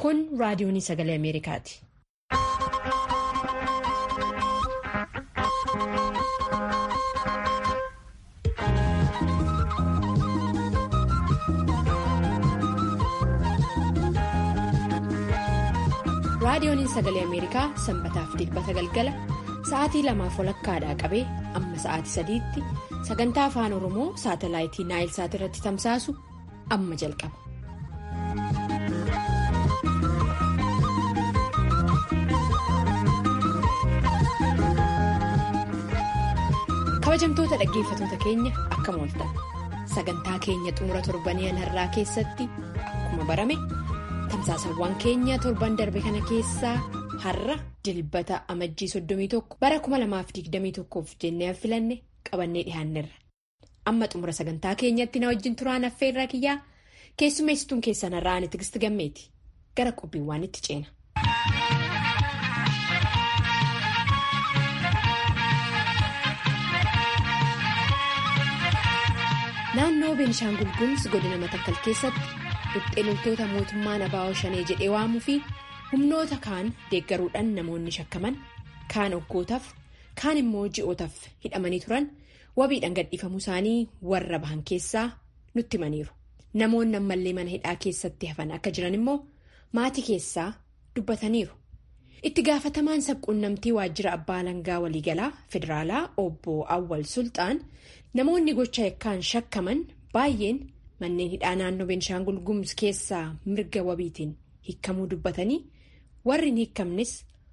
Kun raadiyoon sagalee Ameerikaati. Raadiyoon sagalee Ameerikaa sanbataaf dilbata galgala sa'aatii lamaaf walakkaadhaa qabee amma sa'aatii sadiitti sagantaa afaan Oromoo saatalaayitii Naayilsaat irratti tamsaasu amma jalqaba. kabajamtoota dhaggeeffatoota keenya akkam ooltan sagantaa keenya xumura torbanii har'aa keessatti akkuma barame tamsaasawwan keenya torban darbe kana keessaa har'a dilbata amajjii 31 bara 2021f jennee filanne qabannee dhihaannerra amma xumura sagantaa keenyatti na wajjin turaan affeerraa kiyyaa keessummeessituun keessan har'aa ani tigisti gammeeti gara qophiiwwan itti ceena. naannoo beenishaangul gumuz godina matakkal keessatti dhibxee loltoota mootummaan abaa'oo shanee jedhee waamuu fi humnoota kaan deeggaruudhaan namoonni shakkaman kaan oggootaaf kaan immoo ji'ootaaf hidhamanii turan wabiidhaan gadhiifamuu isaanii warra bahan keessaa nutti himaniiru namoonni ammallee mana hidhaa keessatti hafan akka jiran immoo maatii keessaa dubbataniiru itti gaafatamaan sabquunnamtii waajjira abbaa alangaa waliigalaa federaalaa obbo awwal sulxaan. namoonni gocha yakkaan shakkaman baay'een manneen hidhaa naannoo beenishaangul gumuz keessaa mirga wabiitiin hiikamuu dubbatanii warri hin hiikamnes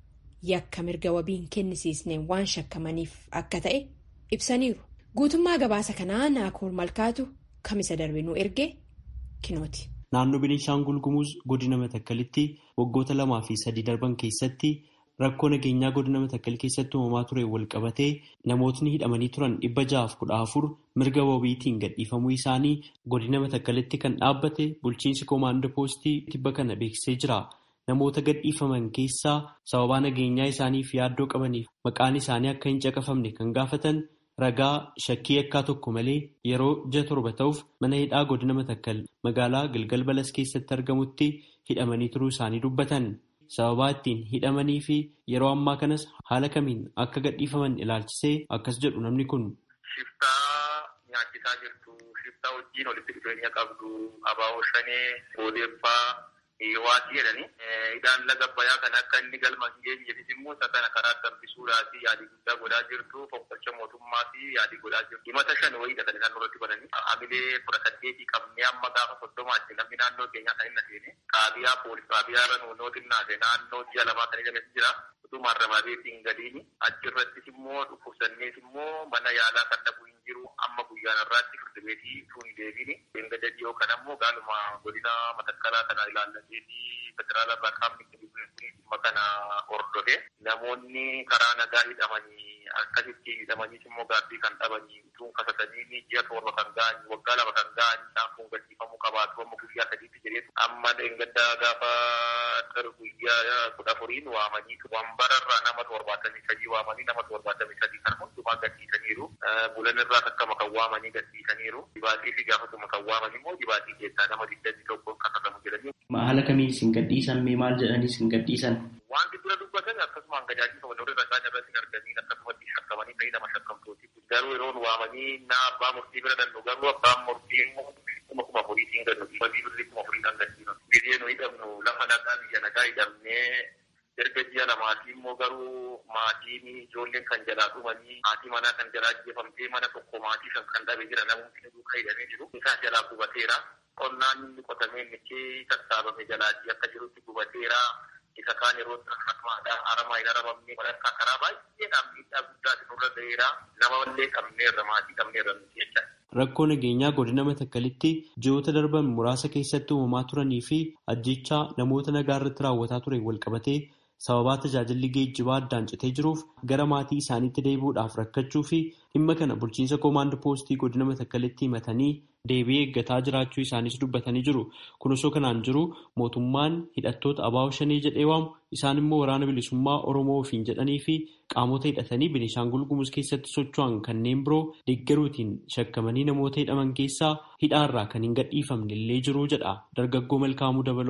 yakka mirga wabiin kennisiisne waan shakkamaniif akka ta'e ibsaniiru guutummaa gabaasa kanaa naakoor malkaatu kamisa darbe nu erge kinooti. naannoo beenishaangul gumuz godina matakkalitti waggoota lamaa fi sadii darban keessatti. Rakkoo nageenyaa godina matakkal keessatti uumamaa ture wal qabatee namootni hidhamanii turan dhibba ja'aaf kudha afur mirga wabiitiin gadhiifamuu isaanii godina matakkalitti kan dhaabbate bulchiinsi koomaandoo poostii tibba kana beeksisee jira. Namoota gadhiifaman keessaa sababaa nageenyaa isaaniif yaaddoo qabaniif maqaan isaanii akka hin caqafamne kan gaafatan ragaa shakkii yakkaa tokko malee yeroo ji'a torba ta'uuf mana hidhaa godina matakkal magaalaa Gilgal Balas keessatti argamutti hidhamanii turuu isaanii dubbatan. sababaa ittiin hidhamanii fi yeroo ammaa kanas haala kamiin akka gadhiifaman ilaalchisee akkas jedhu namni kun. Shiftaa nyaachisaa jirtu, shiftaa wajjin walitti dhufeenya qabdu, abaaboo shanee, boodeeffaa, waatii jedhani. Hidhaan laga bayaa kan akka inni galma hin geenyeefis immoo isa kana karaa dambisuudhaaf yaadii guddaa godhaa jirtu, fonqolcha mootummaa fi yaadii godhaa jirtu. Himata shan wayiidha kan isaan irratti bananii. Hamilee kudha saddeetii qabnee amma gaafa soddomaatti namni naannoo keenyaa kan inni seene. Qaabiyaa poolis qaabiyaa irra nuunoo xinnaate naannoo ji'a lamaa kan jedhames jira. Utuma ramaabeetiin gadiini. Achirrattis immoo dhukkubsannees immoo mana yaalaa kan dhabu hin jiru. Amma guyyaan irraatti firdibeetii tun deebiini. Beengada dhiyoo kan ammoo gaaluma godina matakkalaa kana ilaallateetii federaala irraa qaamni dhimma kana hordofe. Namoonni karaa nagaa hidhamanii akkasitti hidhamaniis immoo gaabbii kan dhabanii tun kasatanii ji'a torba kan ga'anii waggaa lama kan ga'anii isaan kun gadhiifamuu qabaatu amma guyyaa sadiitti jedheetu amma dheengaddaa gaafa guyyaa kudha afuriin waamanii wambararraa nama torbaatamii sadii waamanii nama torbaatamii sadii kan hundumaa gadhiisaniiru bulan irraa akkama kan waamanii gadhiisaniiru dibaatii fi gaafatuma kan waaman immoo dibaatii keessaa nama digdamii tokkoon kasatamu jedhanii. Haala kamiin isin gadhiisan mee maal jedhanii isin gadhiisan? Wanti dura dubbatan akkasumaan gajaajila walirra irra isaan irratti arganii akkasumatti shakkamanii ta'ii nama shakkamtooti. Garuu yeroon waamanii na abbaa murtii bira dannu garuu abbaan murtii immoo kuma kuma furiitiin gannu wabii birrii kuma furiidhaan gadhiisan. Biyya nu hidhamnu lafa nagaa biyya nagaa hidhamnee erga ji'a lamaatii immoo garuu maatiin ijoolleen kan jalaa dhumanii maatii manaa kan jalaa jeefamtee mana tokko maatii shan kan dhabe jira namoonni duukaa hidhamee jiru. Isaa jalaa gubateera. Qonnaan inni qotamee michee sassaabame jalaatii akka jirutti gubateera. Isa kaan yeroo akkamaadha aramaa hin aramamne walakkaa karaa baay'eedhaan miidhaa guddaati nurra ga'eera. Nama illee qabneerra maatii qabneerra nuti jecha. Rakkoo nageenyaa godina matakkalitti ji'oota darban muraasa keessatti uumamaa turanii fi ajjechaa namoota nagaa irratti raawwataa ture wal qabatee sababaa tajaajilli geejjibaa addaan citee jiruuf gara maatii isaaniitti deebi'uudhaaf rakkachuu fi dhimma kana bulchiinsa koomaandoo poostii godina matakkalitti himatanii deebii eeggataa jiraachuu isaanis dubbatanii jiru. Kun osoo kanaan jiru mootummaan hidhattoota abaa'oo shanii jedhee waamu isaan immoo waraana bilisummaa Oromoo ofiin jedhanii fi qaamota hidhatanii Beenishaangul Gumuz keessatti socho'an kanneen biroo deeggaruutiin shakkamanii namoota hidhaman keessaa hidhaarraa kan hin gadhiifamne illee jiru jedha dargaggoo Malkaamuu Dabaloo.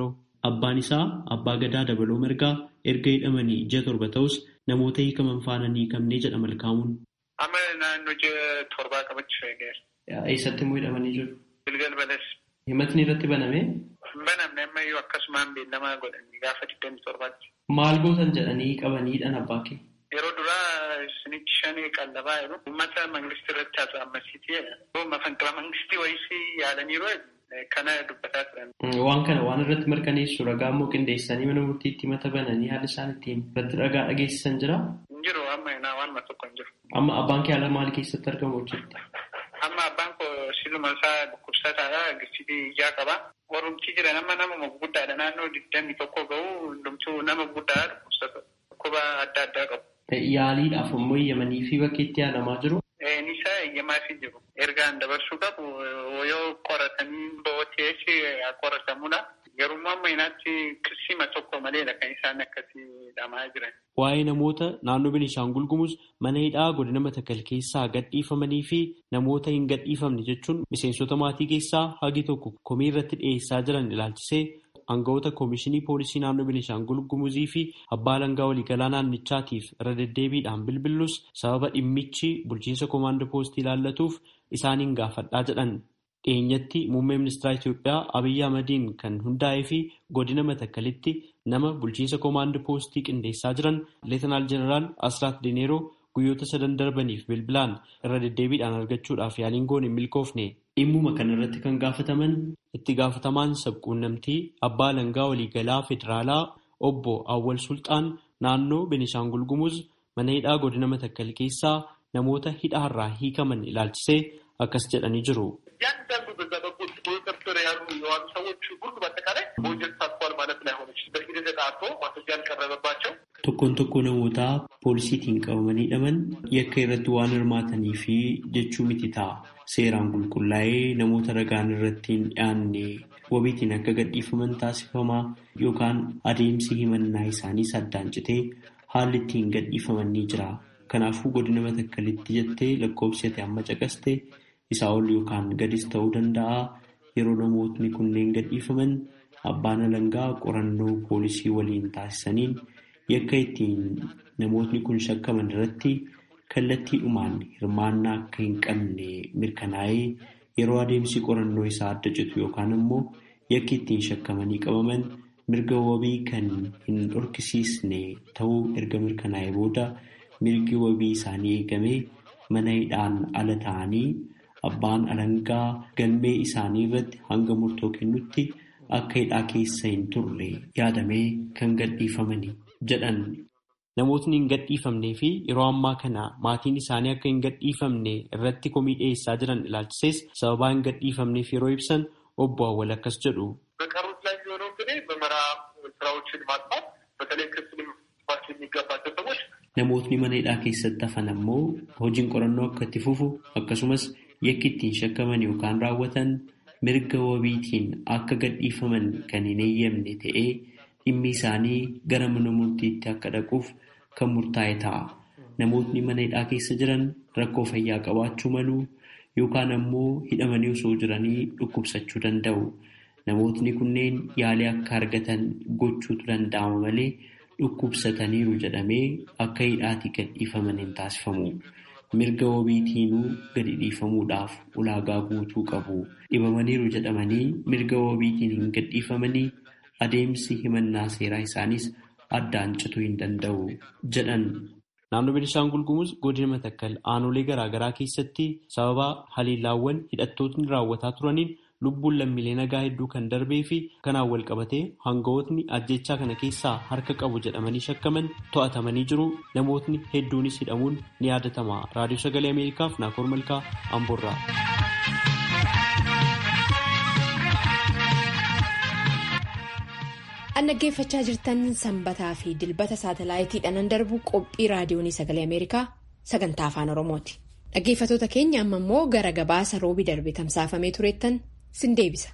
Abbaan isaa abbaa gadaa dabaloo mirgaa erga hidhamanii ji'a torba ta'us namoota hiikaman faana ni hiikamnee jedha malkaamuun. Amma naannoo ji'a torbaa qabachuu eegeera. Eessatti immoo hidhamanii jiru? Gilgal bales. Himatni irratti baname? Banamne ammayyuu akkasumaan beellamaa godhanii gaafa digdami torbaatti. Maal gootan jedhanii qabaniidhaan abbaa kee? Yeroo duraa isinitti shanii qallabaa jiru. Uummata mangistii irratti haasa'ammasiiti. Mafanqila mangistii wayisii yaadaniiru kana dubbataa turan. Waan kana waan irratti mirkaneessu ragaa immoo qindeessanii mana murtiitti mata bananii haala isaan ittiin irratti ragaa dhageessisan jira? Hin jiru amma naa waan tokko hin jiru. Amma abbaan kee haala maal keessatti argamu hojjette? Amma abbaan koo siluma isaa dhukkubsataadha. Gisitii ijaa qaba. Warrumtii jira nama nama guddaadha. Naannoo digdami tokko gahu hundumtuu nama guddaadha dhukkubsata. Dhukkuba adda addaa qabu. Yaaliidhaaf immoo eeyyamanii fi bakka itti yaalamaa jiru? Nisa eeyyamaa fi jiru. Ergaan dabarsuu qabu yoo qoratanii booteessi qoratamudha. Garuu amma inaatti kirsima tokko maleedha kan isaan akkasii hidhamaa jiran. Waa'ee namoota naannoo Beenishaangul Gumuz mana hidhaa godina Matakal keessaa gadhiifamanii fi namoota hin gadhiifamne jechuun miseensota maatii keessaa hagi tokko komii irratti dhiyeessaa jiran ilaalchisee aangawoota koomishinii poolisii naannoo Beenishaangul Gumuzii fi abbaa alangaa waliigalaa naannichaatiif irra deddeebiidhaan bilbillus sababa dhimmichi bulchiinsa koomaandoo poostii ilaallatuuf isaaniin gaafadhaa jedhan. dhiyeenyatti muummee ministeera Itoophiyaa Abiyyi Ahmadiin kan hundaa'ee fi godina Matakkalitti nama bulchiinsa koomaandoo poostii qindeessaa jiran Leetanaal Jeneraal Asraat Dineeroo guyyoota sadan darbaniif bilbilaan irra deddeebiidhaan argachuudhaaf yaaliin goone hin milkoofne. Dhimmuma kanarratti kan gaafataman itti gaafatamaan sabquunnamtii abbaa alangaa waliigalaa federaalaa obbo Awwal Sultaan naannoo Beenishaangul Gumuz mana hidhaa godina Matakkal keessaa namoota hidhaarraa hiikaman ilaalchisee akkas jedhanii jiru. እያንዳንዱ በዛ በኩል ቁጥጥር ስር ያሉ የዋሉ ሰዎች ሁሉ በአጠቃላይ በወንጀል ተሳትፏል ማለት ላይሆን ይችላል። በሂደት ተጣርቶ ማስረጃ ያልቀረበባቸው Tokkoon tokko namoota poolisiitiin qabamanii hidhaman yakka irratti waan hirmaatanii fi jechuu miti ta'a. Seeraan qulqullaa'ee namoota ragaan irratti hin dhiyaanne wabiitiin akka gadhiifaman taasifamaa yookaan adeemsi himannaa isaanii addaan citee haalli ittiin gadhiifaman ni jira. Kanaafuu godina matakkalitti jettee lakkoofsi ati amma caqaste isaa ol yookaan gadis ta'uu danda'a. Yeroo namootni kunneen gadhiifaman abbaan alangaa qorannoo poolisii waliin taasisaniin yakka ittiin namootni kun shakkaman irratti kallattiidhumaan hirmaannaa akka hin qabne mirkanaa'ee yeroo adeemsi qorannoo isaa adda citu yookaan immoo yakki ittiin shakkamanii qabaman mirga wabii kan hin dhorkisiisne ta'uu erga mirkanaa'ee booda mirgi wabii isaanii eegamee mana hidhaan ala ta'anii abbaan alangaa galmee isaanii irratti hanga murtoo kennutti akka hidhaa keessa hin turre yaadamee kan gadhiifamani jedhan. Namootni hin gadhiifamnee fi yeroo ammaa kana maatiin isaanii akka hin gadhiifamne irratti komii dhiyeessaa jiran ilaalchisees sababaa hin gadhiifamneef yeroo ibsan obbo Awwal akkas jedhu. በቀሩት ላይ የሚሆነው እንግዲህ ምርመራ ስራዎችን ማጥፋት በተለይ ክስ ሊመሰረትባቸው የሚገባቸው ሰዎች Namootni mana hidhaa keessatti hafan ammoo hojiin qorannoo akka itti fufu akkasumas yakki ittiin shakkaman yookaan raawwatan mirga wabiitiin akka gadhiifaman kan hin eeyyamne ta'ee dhimmi isaanii gara mana murtiitti akka dhaquuf kan murtaa'e ta'a. Namootni mana hidhaa keessa jiran rakkoo fayyaa qabaachuu malu yookaan ammoo hidhamanii osoo jiranii dhukkubsachuu danda'u. Namootni kunneen yaalii akka argatan gochuutu danda'ama malee dhukkubsataniiru jedhamee akka hidhaatii gadhiifaman hin taasifamu. Mirga wabiitiinuu gadi dhiifamuudhaaf ulaagaa guutuu qabu. Dhibamaniiru jedhamanii mirga wabiitiin hin gadhiifamanii adeemsi himannaa seeraa isaanis addaan cituu hin danda'u jedhan. Naannoo Beenishaangul Gumuz godina Matakkal aanolee garaagaraa keessatti sababa haliilaawwan hidhattootni raawwataa turaniin lubbuun lammiilee nagaa hedduu kan darbee fi kanaan wal qabatee hangawootni ajjechaa kana keessaa harka qabu jedhamanii shakkaman to'atamanii jiru. Namootni hedduunis hidhamuun ni yaadatama. Raadiyoo Sagalee Ameerikaaf Naakoor Malkaa Amboorraa. An dhaggeeffachaa jirtan sanbataa fi dilbata saatalaayitiidhaan darbu qophii raadiyoonii sagalee Ameerikaa sagantaa afaan Oromooti. Dhaggeeffatoota keenya amma immoo gara gabaasa roobii darbe tamsaafamee tureettan sin deebisa.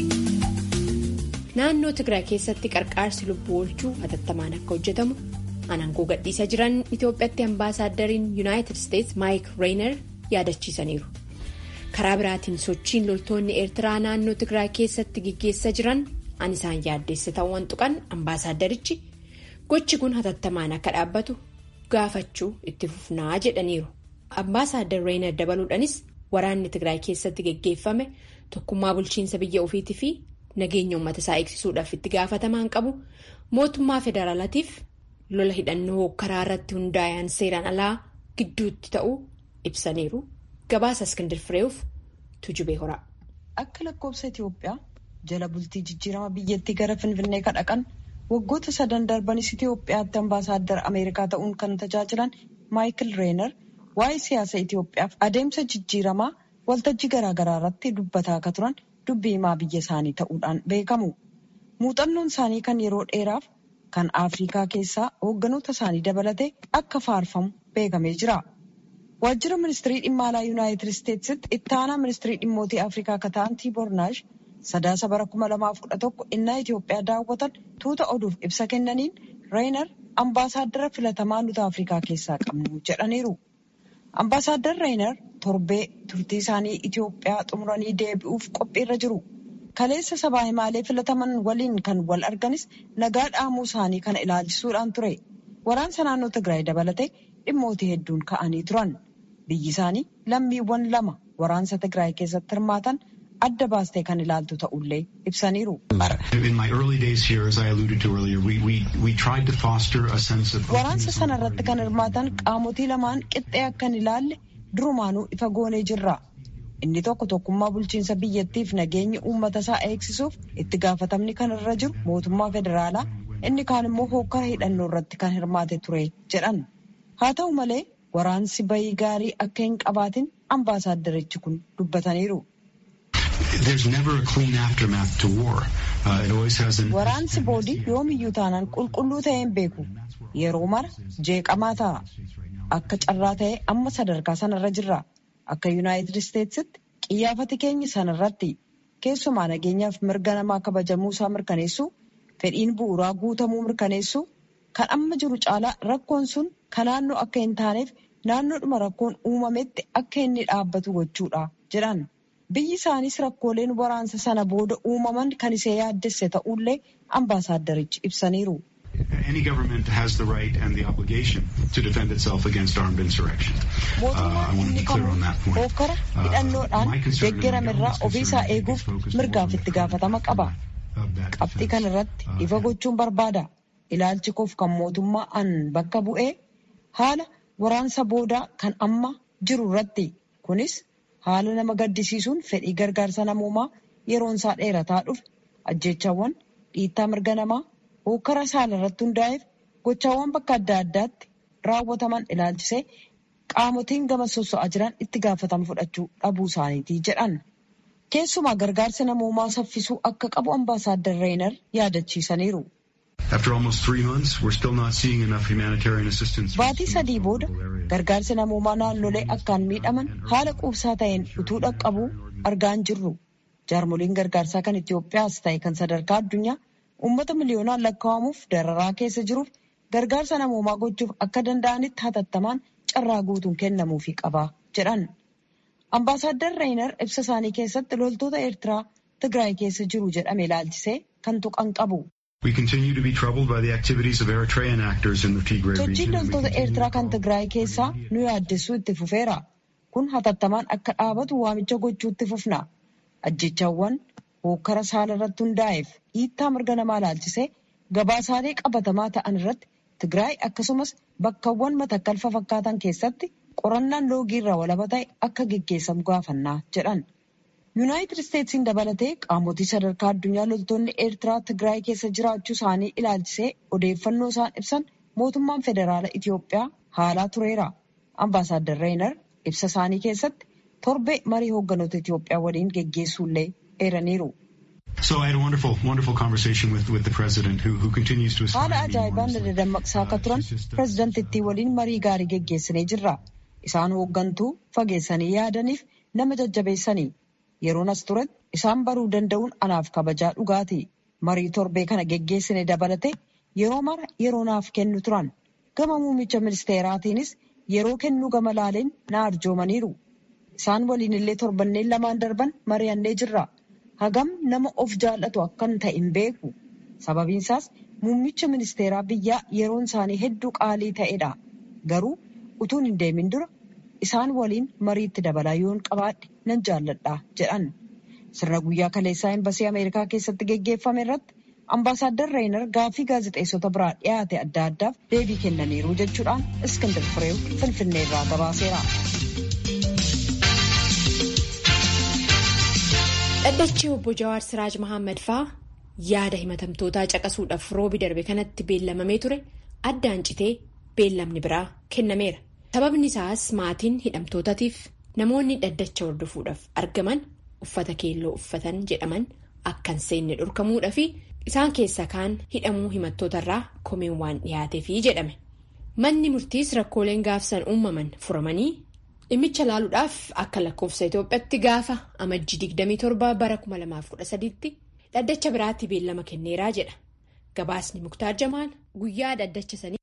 Naannoo Tigraay keessatti qarqaarsi lubbuu oolchuu hatattamaan akka hojjetamu Anangoo gadhiisa jiran Itoophiyaatti ambaasaaddariin Yuunaayitid Isteets Maayik Reener yaadachiisaniiru. Karaa biraatiin sochiin loltoonni Eertiraa naannoo Tigraay keessatti gaggeessaa jiran an isaan yaaddeesse ta'uu tuqan ambaasaaddarichi gochi kun hatattamaan akka dhaabbatu gaafachuu itti fufnaa jedhaniiru. Ambaasaaddar Reener dabaluudhaanis waraanni Tigraay keessatti gaggeeffame tokkummaa bulchiinsa biyya ofiitii fi nageenya uummata isaa eegsisuudhaaf itti gaafatamaan qabu mootummaa federaalaatiif lola hidhannoo karaa irratti hundaa'an seeraan alaa gidduutti ta'uu ibsaniiru. Gabaasa Iskindir Fireeuf Tujubee Horaa. Akka lakkoofsa Itoophiyaa jala bultii jijjiirama biyyattii gara Finfinnee kadhaqan waggoota sadan darbanis Itoophiyaatti ambaasaaddar Ameerikaa ta'uun kan tajaajilan Maayikil Reener waa'ee siyaasa Itoophiyaaf adeemsa jijjiiramaa waltajjii garaagaraa irratti dubbataa akka turan dubbii himaa biyya isaanii ta'uudhaan beekamu. Muuxannoon isaanii kan yeroo dheeraaf kan Afrikaa keessaa hoogganoota isaanii dabalatee akka faarfamu beekamee jira. Waajjira ministirii dhimma alaa Yuunaayitid Isteetsitti itti aanaa ministirii dhimmootii Afrikaa akka ta'an Tiibornaash sadaasa bara kuma lamaaf kudha tokko innaa Itoophiyaa daawwatan tuuta oduuf ibsa kennaniin Reener ambaasaaddara filatamaa nuti Afrikaa keessaa qabnu jedhaniiru. Ambaasaaddar Reener torbee turtii isaanii Itoophiyaa xumuranii deebi'uuf qophiirra jiru. Kaleessa sabaa himaalee filataman waliin kan wal arganis nagaa dhaamuu isaanii kana ilaalchisuudhaan ture. Waraansa naannoo Tigraay dabalatee dhimmootii hedduun ka'anii turan. Biyyi isaanii lammiiwwan lama waraansa Tigraay keessatti hirmaatan adda baastee kan ilaaltu ta'ullee ibsaniiru. Waraansa sana irratti kan hirmaatan qaamotii lamaan qixxee akka hin ilaalle durumaanuu ifa goonee jirra. Inni tokko tokkummaa bulchiinsa biyyattiif nageenya uummata isaa eegsisuuf itti gaafatamni kan irra jiru mootummaa federaalaa inni kaan immoo hokkara hidhannoo irratti kan hirmaate ture jedhan. Haa ta'u malee waraansi bayii gaarii akka hin qabaatin ambaasaaddarichi kun dubbataniiru. Waraansi boodii yoomiyyuu taanaan qulqulluu ta'ee hin beeku. Yeroo mara jeeqamaa ta'a. Akka carraa ta'ee amma sadarkaa sanarra jirra. Akka Yuunaayitid Isteetsitti qiyyaafati keenya sanarratti keessumaa nageenyaaf mirga namaa kabajamuu isaa mirkaneessuu fedhiin bu'uuraa guutamuu mirkaneessuu kan amma jiru caalaa rakkoon sun kan naannoo akka hin taaneef naannoodhuma rakkoon uumametti akka inni dhaabbatu gochuudha jedhan. Biyyi isaanis rakkooleen waraansa sana booda uumaman kan isee yaaddesse ta'ullee ambaasaaddarichi ibsaniiru. Mootummaan inni kamuu hokkara hidhannoodhaan deeggaramerraa ofiisaa eeguuf mirgaaf itti gaafatama qaba. Qabxii kana irratti ifa gochuun barbaada. Ilaalchi koof kan mootummaa an bakka bu'ee haala waraansa boodaa kan amma jiru irratti kunis haala nama gaddisiisuun fedhii gargaarsa namoomaa yeroon isaa dheerataa dhufe ajjeechawwan dhiittaa mirga namaa hokkara saala irratti hundaa'eef gochaawwan bakka adda addaatti raawwataman ilaalchisee qaamotiin gama sosso'aa jiran itti gaafatama fudhachuu dhabuu isaaniiti jedhan. Keessumaa gargaarsa namoomaa saffisuu akka qabu ambaasaaddar Reener yaadachiisaniiru. Baatii sadii booda gargaarsi namoomaa naannolee akkaan miidhaman haala quubsaa ta'een utuu dhaqqabuu argaa hin jirru. Jaarmoliin gargaarsaa kan Itoophiyaas ta'e kan sadarkaa addunyaa uummata miliyoonaan lakkaa'amuuf dararaa keessa jiruuf gargaarsa namoomaa gochuuf akka danda'anitti hatattamaan carraa guutuun kennamuufii qaba jedhan. Ambaasaaddar Reener ibsa isaanii keessatti loltoota Eertiraa Tigraay keessa jiru jedhame ilaalchisee kan tuqan qabu. Sochiin loltoota Eertiraa kan Tigraay keessaa nu yaaddessuu itti fufeera. Kun hatattamaan akka dhaabatu waamicha gochuutti fufna. Ajjechaawwan hokkara saala irratti hundaa'eef dhiittaa mirga namaa ilaalchisee gabaasaalee qabatamaa ta'an irratti Tigraay akkasumas bakkawwan matakkalfa fakkaatan keessatti qorannaan loogii irraa walaba ta'e akka geggeessamu gaafannaa jedhan. Yuunaayitid Isteetsiin dabalatee qaamotii sadarkaa addunyaa loltoonni Eertiraa Tigraay keessa jiraachuu isaanii ilaalchisee odeeffannoo isaan ibsan mootummaan federaala Itoophiyaa haalaa tureera. Ambaasaaddar Reener ibsa isaanii keessatti torbee marii hoogganoota Itoophiyaa waliin geggeessuullee eeraniiru. Haala ajaa'ibaan dammaqsaa akka turan pireezidantittii waliin marii gaarii geggeessinee jirra. Isaan hooggantuu fageessanii yaadaniif nama jajjabeessanii. Yeroon as turetti isaan baruu danda'uun anaaf kabajaa dhugaati. Marii torbee kana geggeessine dabalate yeroo mara yeroo naaf kennu turan. gama muummicha ministeeraatiinis yeroo kennuu gama laaleen na arjoomaniiru. Isaan waliin illee torbanneen lamaan darban mari'annee jirra. Hagam nama of jaallatu akkan ta'e hin beeku. Sababiin isaas muummicha ministeeraa biyyaa yeroon isaanii hedduu qaalii ta'edha. Garuu utuun hin deemin dura isaan waliin mariitti dabalaa yoon qabaadhe nan jaalladha jedhan. Sirna guyyaa kaleessaa Embasii Ameerikaa keessatti geggeeffame irratti Ambaasaadder Reenar gaaffii gaazexeessota biraa dhiyaate adda addaaf deebii kennaniiru jechuudhaan Iskindar Fireew Finfinnee irraa gabaaseera. Dhaddachi obbo Jawaar Siraaj Mahammad fa'aa yaada himatamtootaa caqasuudhaaf roobi darbe kanatti beellamamee ture addaan citee beellamni biraa kennameera. Sababni isaas maatiin hidhamtootaatiif namoonni dhaddacha hordofuudhaaf argaman uffata keelloo uffatan jedhaman akka hin seenne dhorkamuudhaa fi isaan keessaa kaan hidhamuu himattootarraa komeen waan dhiyaateefi jedhame. Manni murtiis rakkooleen gaafsan uumaman furamanii dhimmicha laaluudhaaf akka lakkoofsa Itoophiyaatti gaafa amajjii 27 bara 2013tti dhaddacha biraatti beellama kenneeraa jedha. Gabaasni Muktaar Jamaal guyyaa dhaddacha sanii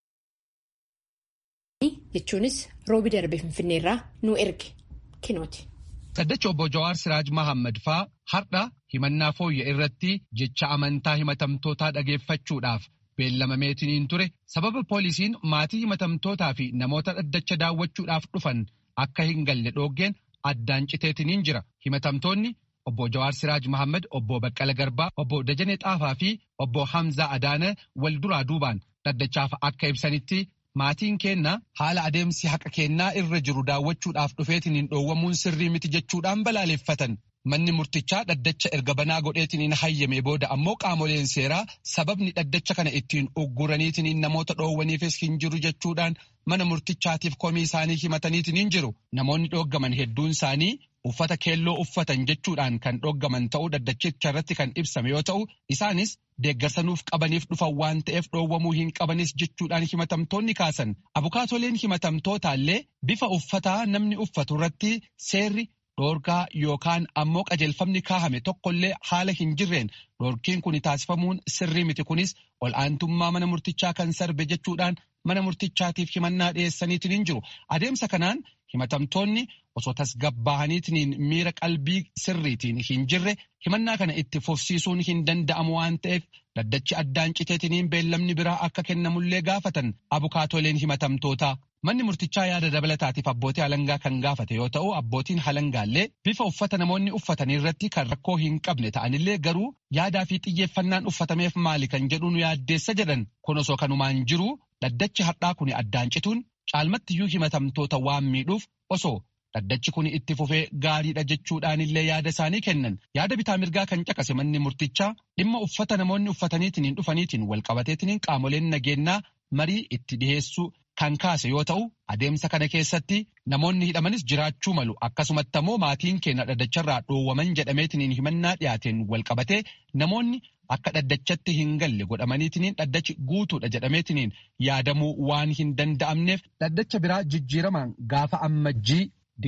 jechuunis roobi darbe finfinneerraa nu erge kinooti. Dhaddacha obbo Jawaar Siraaj Mahammad faa har'a himannaa fooyya irratti jecha amantaa himatamtootaa dhageeffachuudhaaf beellamameetiniin ture sababa poolisiin maatii himatamtootaa fi namoota dhaddacha daawwachuudhaaf dhufan akka hin galle dhooggeen addaan citeetiniin jira. Himatamtoonni obbo Jawaar Siraaj Mahammad, obbo Baqqala Garbaa, obbo Dajanee Xaafaa fi obbo Hamzaa Adaana wal duraa duubaan dhaddachaaf akka ibsanitti maatiin keenna haala adeemsi haqa kennaa irra jiru daawwachuudhaaf dhufeetiniin dhoowwamuun sirrii miti jechuudhaan balaaleffatan. Manni murtichaa dhaddacha erga banaa godheetiniin hayyame booda ammoo qaamoleen seeraa sababni dhaddacha kana ittiin ugguraniitiniin namoota dhoowwaniifis hin jiru jechuudhaan mana murtichaatiif komii isaanii himataniitiniin jiru. Namoonni dhooggaman hedduun isaanii uffata keelloo uffatan jechuudhaan kan dhooggaman ta'uu dhaddachicha irratti kan ibsame yoo ta'u isaanis deeggarsanuuf qabaniif dhufan waan ta'eef dhoowwamuu hin qabanis jechuudhaan himatamtoonni kaasan. Abukaatoleen himatamtootaallee bifa uffataa namni uffatu irratti seerri dhoorgaa yookaan ammoo qajeelfamni kaahame tokkollee haala hin jirreen dhoorkiin kun taasifamuun sirrii miti kunis ol aantummaa mana murtichaa kan sarbe jechuudhaan mana murtichaatiif himannaa dhiyeessaniitiin hin jiru. Adeemsa kanaan himatamtoonni osoo tasgabbaa'aniitiin miira qalbii sirriitiin hin jirre himannaa kana itti fufsiisuun hin danda'amu waan ta'eef dhaddachi addaan citeetiniin beellamni biraa akka kennamullee gaafatan abukaatoleen himatamtootaa. Manni murtichaa yaada dabalataatiif abbootii alangaa kan gaafate yoo ta'u abbootiin alangaallee bifa uffata namoonni uffatanii irratti kan rakkoo hin qabne ta'anillee garuu yaadaa fi xiyyeeffannaan uffatameef maali kan jedhuun yaaddeessa jedhan kun osoo kanumaan jiru dhaddachi har'aa kun addaan cituun caalmattiyyuu himatamtoota waan miidhuuf osoo dhaddachi kun itti fufee gaariidha jechuudhaanillee yaada isaanii kennan yaada bitaa mirgaa kan caqase manni murtichaa dhimma uffata namoonni uffataniitiin dhufaniitiin walqabateetiin qaamoleen nageenyaa marii itti dhiheessuu kan kaase yoo ta'u adeemsa kana keessatti namoonni hidhamanis jiraachuu malu akkasumatti ammoo maatiin keenya dhaddacharraa dhoowwaman jedhameetiin himannaa dhiyaateen walqabatee namoonni akka dhaddachatti hin galle godhamaniitiin dhaddachi guutuudha jedhameetiin yaadamuu waan hin danda'amneef dhaddacha biraa jijjiiramaan gaafa ammajjii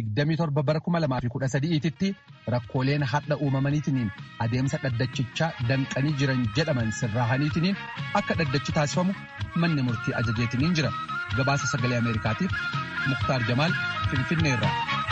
27 bara 2013tti rakkooleen hadha uumamaniitiin adeemsa dhaddachichaa danqanii jiran jedhaman sirraahaniitiin akka dhaddachi taasifamu manni murtii ajajeetiin jira. gabaasa sagalee ameerikaatiif muktaar jamaal finfinneerra.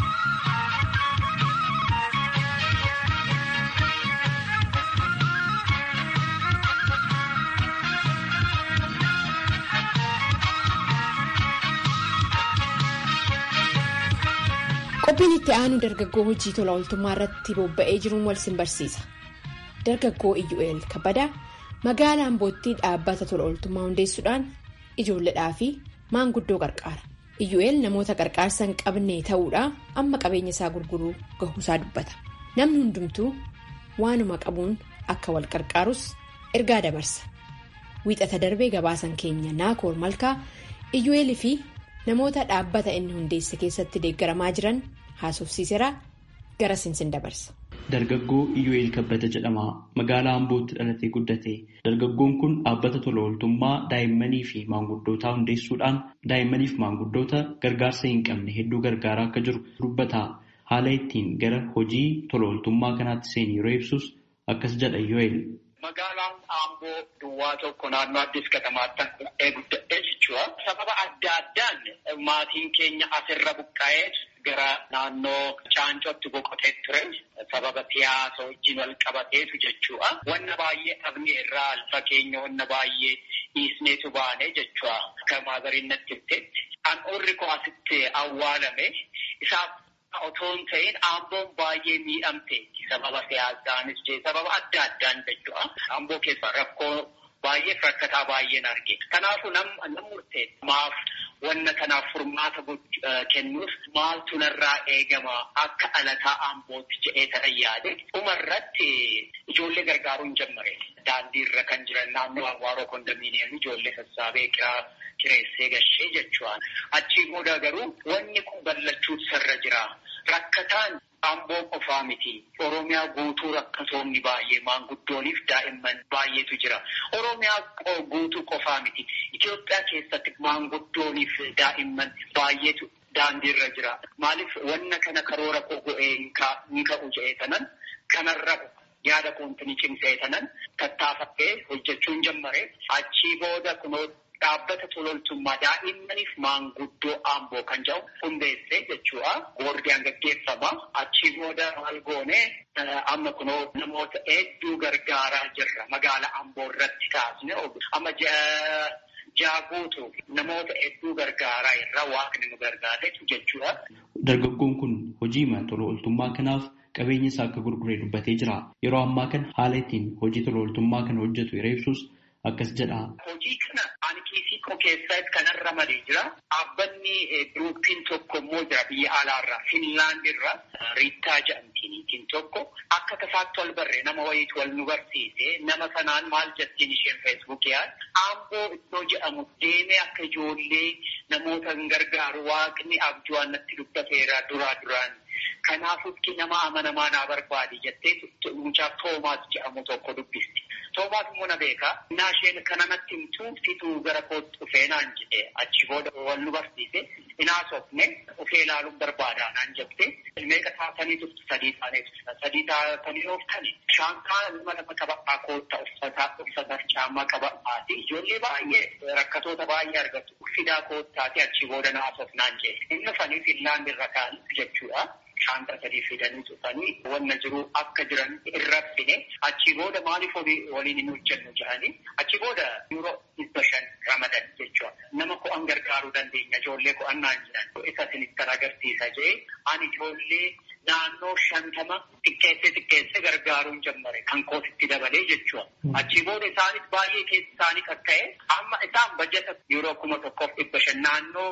qophiin itti aanu dargaggoo hojii tola ooltummaa irratti bobba'ee jiruun wal simbarsiisa dargaggoo iyyu'eel kabbadaa magaalaa ambootti dhaabbata tola ooltummaa hundeessuudhaan ijoolleedhaa fi maanguddoo qarqaara iyyu'eel namoota qarqaarsa hin qabne ta'uudhaa amma qabeenya isaa gurguruu gahuusaa dubbata namni hundumtuu waanuma qabuun akka wal qarqaarus ergaa dabarsa wiixata darbee gabaasan keenya naakoor malkaa iyyu'eelii fi namoota dhaabbata inni hundeesse keessatti deeggaramaa jiran haasofsiiseraa gara sinsin dabarsa. Dargaggoo Iyyu'eel Kabbada jedhama. Magaalaa Ambootti dhalatee guddate. Dargaggoon kun dhaabbata tola ooltummaa daa'immanii fi maanguddootaa hundeessuudhaan daa'immanii fi maanguddoota gargaarsa hin qabne hedduu gargaaraa akka jiru dubbata. Haala ittiin gara hojii tola ooltummaa kanaatti seene yeroo ibsus akkas jedha Iyyu'eel. magaalaan Amboo duwwaa tokko naannoo Addis Katamaatti guddadhee jechuudha. Sababa adda addaan maatiin keenya asirra buqqa'ee gara naannoo Caancootti boqotee ture. Sababa siyaasa wajjin wal qabateetu jechuudha. Wanna baay'ee dhabnee irraa alfa keenya wanna baay'ee dhiisneetu baane jechuudha. Akka maazariin natti himteetti. Handhuurri koo asitti awwaalame isaaf otoo hin ta'in Amboon baay'ee miidhamte sababa siyaasaanis jee sababa adda addaan jechuudha. Amboo keessa rakkoo baay'ee rakkataa baay'een arge. Kanaafuu nam murtee maaf wanna kanaaf furmaata kennuuf maaltu narraa eegama akka alataa Ambootti jedhee ta'an yaade. Dhumarratti ijoollee gargaaruu hin jammare. Daandii irra kan jiran naannoo Awaaroo kondominiyeemii ijoollee sassaabee kiraa kireessee gashee jechuudha. Achii booda garuu wanni kun ballachuutu sirra jira. Rakkataan Amboo qofaa miti. Oromiyaa guutuu rakkatoonni baay'ee maanguddooniif daa'imman baay'eetu jira. Oromiyaa guutuu qofaa miti. Itoophiyaa keessatti maanguddooniif daa'imman baay'eetu daandiirra jira. Maaliif wanna kana karoora koo go'ee hin ka'u jedhee tanan kanarra yaada koontinii cimsee tanan tattaafadhee hojjechuun jammare achii booda kunoo dhaabbata tololtummaa daa'immaniif maanguddoo Amboo kan jedhu hundeessee jechuudha. Boordiyaan gaggeeffama. Achii booda maal goone amma kunoo namoota hedduu gargaaraa jirra. Magaala Amboo irratti kaasne amma jaaguutu namoota hedduu gargaaraa irra waaqni nu gargaaretu jechuudha. Dargaggoon kun hojii tola ooltummaa kanaaf qabeenya isaa akka gurguree dubbatee jira. Yeroo ammaa kana haala ittiin hojii tola ooltummaa kana hojjetu yeroo ibsus akkas jedha. Hojii kana ani kiisii koo keessatti kanarra malee jira. Dhaabbanni giruupiin tokko immoo jira biyya alaarraa Finlaand irraa Riittaa jedhamtiin tokko akka tasaatti wal barree nama wayiitu wal nu barsiise nama sanaan maal jettiin isheen feesbuukiyaan Amboo iddoo jedhamu deemee akka ijoollee namoota hin gargaaru waaqni abjuun natti dubbateera duraa duraan. Kanaafuu nama amanamaa naa barbaadi jettee mucaa Toomaas jedhamu tokko dubbisti. Toomaas immoo na beekaa. Innaa isheen kana natti himtuu fituu gara kootti dhufee naan jedhe achi booda wal nu barsiise. Inaa sofne dhufee ilaaluun barbaadaa naan jette. Meeqa taatanii turtu sadii taanee turte. Sadii taatanii ooftani. Shaankaa nama lama qaba'aa kootta uffataa uffata caammaa qaba'aati. Ijoollee baay'ee rakkatoota baay'ee argatu. Fidaa koottaati achi booda naa sofnaan jedhe. Inni fanii Finlaand irra kaa'anii jechuudha. Shaanta sadii fidanii dhufanii wanna jiru akka jiran irra fine achi booda maaliif waliin hin hojjennu jedhanii achi booda yeroo dhibba shan ramadan jechuudha. Nama ko'an gargaaruu dandeenya ijoollee ko'annaan jedhan isa sinittan agarsiisa jee ani ijoollee naannoo shantama xiqqeessee xiqqeessee gargaaruun jammare kan kootitti dabalee jechuudha. Achi booda isaanis baay'ee keessa isaanii qaqqa'e amma isaan bajata yeroo kuma tokkoof dhibba shan naannoo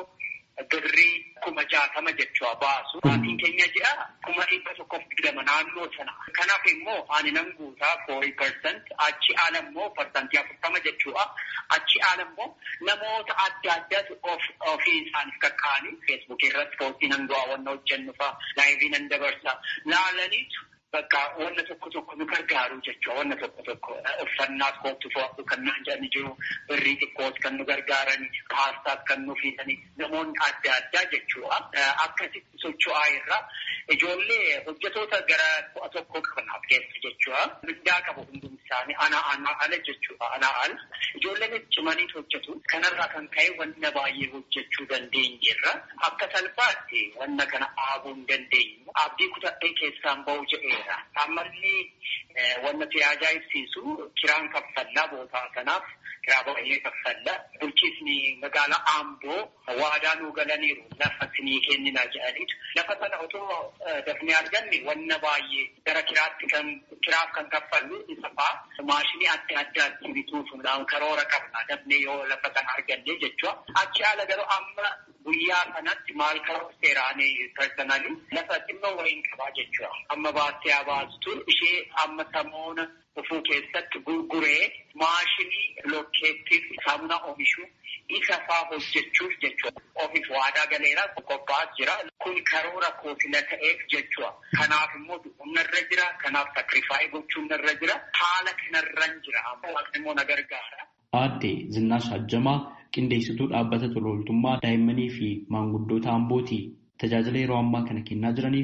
birrii kuma jaatama jechuudha baasu. Maatiin keenya jedha kuma dhibba tokkoof digdama naannoo sana. Kanaaf immoo ani nan guutaa foorii persent achi ala immoo parsantii afurtama jechuudha. Achi ala immoo namoota adda addaatu ofii isaaniif kakkaa'anii feesbuukii irratti poostii nan du'aa wanna hojjennu fa'a laayivii nan dabarsa laalaniitu. Bakka wanna tokko tokko nu gargaaru jechuudha. Wanna tokko tokko uffannaas kootu fo'atu kan naan jedhani jiru. Birrii xiqqoos kan nu gargaarani. Paastaas kan nu fiidani. Namoonni adda addaa jechuudha. Akkasitti socho'aa irra ijoollee hojjetoota gara ku'a tokko qabanaaf keessa jechuudha. Mindaa qabu hundumti isaanii anaa anaa ala jechuudha. Anaa ala. Ijoolleen cimanii hojjetu. Kanarraa kan ka'e wanna baay'ee hojjechuu dandeenyeerra. Akka salphaatti wanna kana dhaabuu hin dandeenyu. Abdii kutadhee keessaan ba'u jedheera. Ammallee wanna si ajaa'ibsiisu kiraan kaffallaa bootaa kanaaf kiraa baay'ee kaffallaa. Bulchiisni magaalaa Amboo waadaa nuu galaniiru lafa sinii kennina jedhaniitu. Lafa sana otoo dafnee arganne wanna baay'ee gara kiraatti kan kiraaf kan kaffallu isa fa'aa maashinii adda addaatti bituufuudhaan karoora qabna dafnee yoo lafa sana arganne jechuudha. Achi haala garuu amma guyyaa kanatti maal karoora seeraanii personalii lafa xinnoo wayiin qabaa jechuudha. Amma baastee abaastu ishee amma samoona dhufuu keessatti gurguree maashinii lokkeettiif saamuna oomishuu isa faa hojjechuuf jechuudha. Ofiif waadaa galeera qophaa'aa jira. Kun karoora koofila ta'eef jechuudha. Kanaaf immoo humnarra jira. Kanaaf sakrifaayii gochuun narra jira. Haala kanarran jira. Amma waaqni immoo na gargaara. Aadde Zinnaash Hajjamaa qindeessituu dhaabbata tola ooltummaa daa'immanii fi maanguddoota Ambooti. Tajaajila yeroo ammaa kana kennaa jiranii fi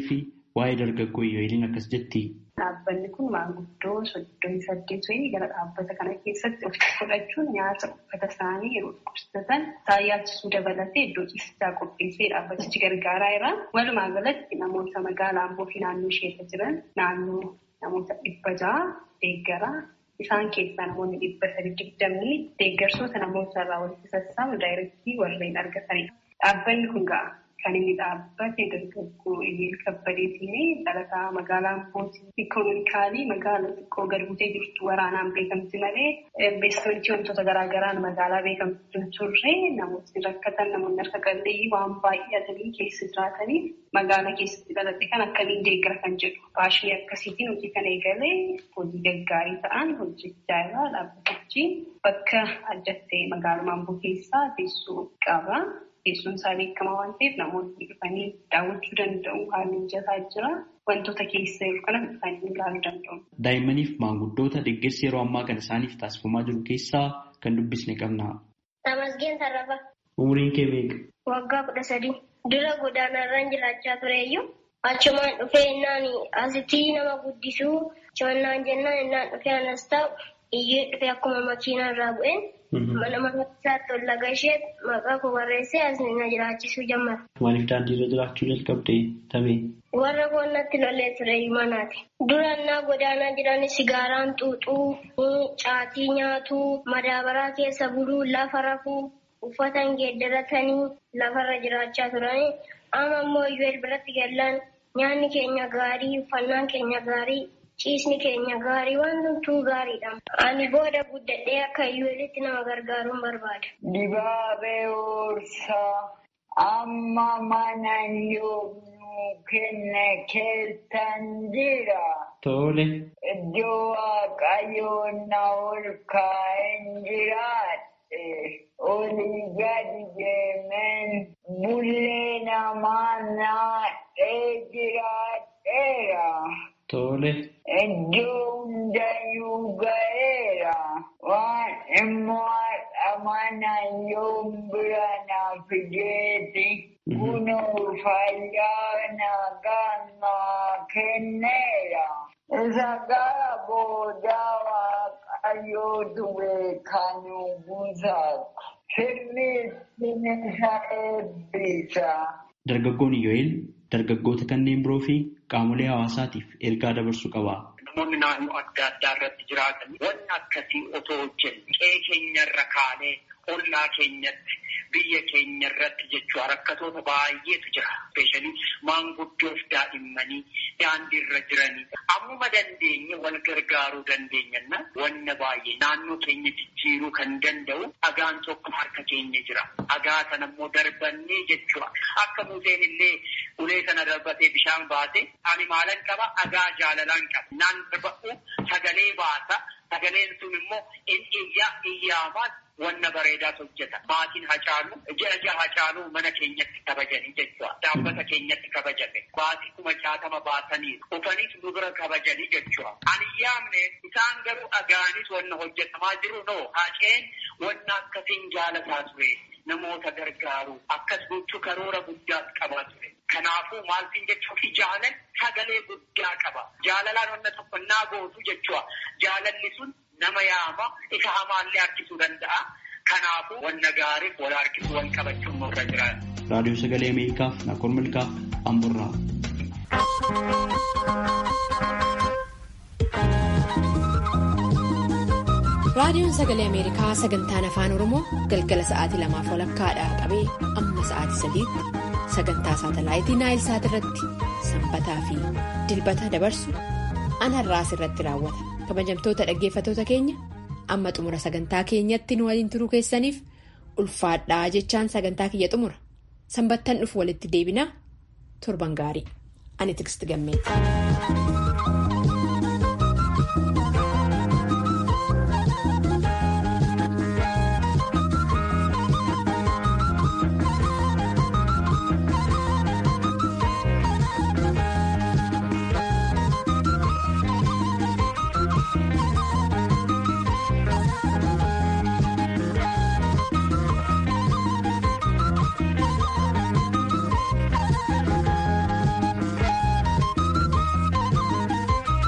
waa'ee dargaggoo Iyoo'eliin akkas jetti. Dhaabbanni kun maanguddoo soddomii saddeet wayii gara dhaabbata kana keessatti of fudhachuun nyaata uffata isaanii yeroo dhukkubsatan isaan yaalchisuu dabalatee iddoo ciisichaa qopheessee dhaabbatichi gargaaraa jira. Walumaa galatti namoota magaalaa Amboo fi naannoo isheerra jiran naannoo namoota dhibba ja'a deeggaraa. Isaan keessaa namoonni dhibba sadi digdamni deeggarsoota namoota irraa walitti sassaabu daayirektii warreen argatanidha. Dhaabbanni kun ga'a. Kan inni dhaabbate dargaggoo Iyeel Kabbadeetiin dhalataa magaalaa Ambootii ikonomikaalii magaalaa xiqqoo gad buutee jirtu waraanaan beekamti malee investimentii wantoota garaagaraan magaalaa beekamtu hin turre namootni rakkatan namoonni harka qalleeyyii waan baay'atanii keessa jiraatanii magaalaa keessatti dhaladhe kan akkamiin deeggara kan jedhu baashii akkasiitiin hojii kana eegalee hojii gaggaarii ta'an hojjechaa jira dhaabbatichi bakka adda ta'e magaalaa Amboo keessaa teessoo qaba. Teessoon isaa beekamaa waan ta'eef namoonni dhufanii daawwachuu danda'u. Haalli mijataa jira. Wantoota keessa jiru kana dhufanii ilaaluu danda'u. Daa'immaniif maanguddoota deeggarsi yeroo ammaa kana isaaniif taasifamaa jiru keessaa kan dubbisne qabna. Tamasgeen Tarrafa. Umriin kee meeqa? Waggaa kudha sadii. Dura godaanarraan jiraachaa tureeyyuu achumaan dhufee innaan asitti nama guddisuu chonnaan jennaan innaan dhufee anas ta'u iyyuu dhufee akkuma makiinaa irraa bu'een. Mana mana isaatti ol laga ishee maqaa koo barreessee as na jiraachisuu jammata. Maaliif daandii irra jiraachuu jalqabde tabee? Warra koonnatti lolee ture manaati. Durannaa godaanaa jiran sigaaraan xuuxuu, caatii nyaatuu, madaabaraa keessa buluu, lafa rafuu, uffata geeddaratanii lafarra jiraachaa turanii. Amma immoo iyyuu biratti gallaan nyaanni keenya gaarii, uffannaan keenya gaarii. Ciisni keenya gaarii waan hunduu gaariidha. Ani booda guddadhee akka iyyuulitti nama gargaaruun barbaada. Dibaabee Hoorsaa amma mana yoomuu kenne keessan jira. Tole. Iddoo waaqayyoon na ol kaa'een jiraadhe. Olii gadi deemeen bullee namaa naadhee jiraadheera. Tole. Iddoo hundayyuu ga'eera. Waan immoo mana yoom bira na fideeti. Kunoo fayyaa nagaa naa kenneera. Isa gara boodaa waaqayyootu beekanu buusaatu. Sirriitti isa eebbisa. Dargaggoon Iyoo'el dargaggoota kanneen biroo fi qaamolee hawaasaatiif ergaa dabarsuu qaba. Namoonni naannoo adda addaa irratti jiraatan wanni akkasii otoo hojjenne qe'ee keenya irra kaanee ollaa keenyatti biyya keenya irratti jechuudha rakkatoota baay'eetu jira. Ispeeshaalii maanguddoof daa'immanii daandii irra jiranii ammuma dandeenye wal gargaaruu dandeenyanna wanna baay'ee naannoo keenya jijjiiruu kan danda'u dhagaan tokko harka keenya jira. Dhagaa sana immoo darbannee jechuudha. Akka Museen illee ulee sana darbatee bishaan baase ani maalan qaba dhagaa jaalalaan qaba. Naan darba'u sagalee baasa. Sagaleen sun immoo in iyyaa iyyaamaan wanna bareedaas hojjeta. Maatiin hacaalu ji'a ji'a hacaalu mana keenyatti kabajanii jechuudha. Dhaabbata keenyatti kabajame. Baatii kuma jaatama baasanii dhufaniis nu bira kabajanii jechuudha. Ani yaamne isaan garuu dhagaanis wanna hojjetamaa jiru noo haceen wanna akkasiin jaalataa ture. Namoota gargaaru akkas gochuu karoora guddaas qabaa ture. Kanaafuu maaltiin jechuuf jaalan sagalee guddaa qaba. Jaalalaan wanna tokko naa gootu jechuudha. Jaalalli sun nama yaama isa hamaallee harkisuu danda'a. Kanaafuu wanna gaariif wal harkisuu wal qabachuun nurra jira. Raadiyoo Sagalee Ameerikaaf Nakoor Milkaaf Amburraa. Raadiyoon Sagalee Ameerikaa sagantaan Afaan Oromoo galgala sa'aatii lamaaf walakkaadhaa qabee amma sa'aatii sadiitti sagantaa saatalaayitii Naayil Saat irratti sanbataa fi dilbata dabarsu an har'aas irratti raawwata. Kabajamtoota dhaggeeffatoota keenya amma xumura sagantaa keenyatti nu waliin turuu keessaniif ulfaadhaa jechaan sagantaa kiyya xumura. Sanbattan dhufu walitti deebinaa torban gaarii. Ani Tiksti Gammeeti.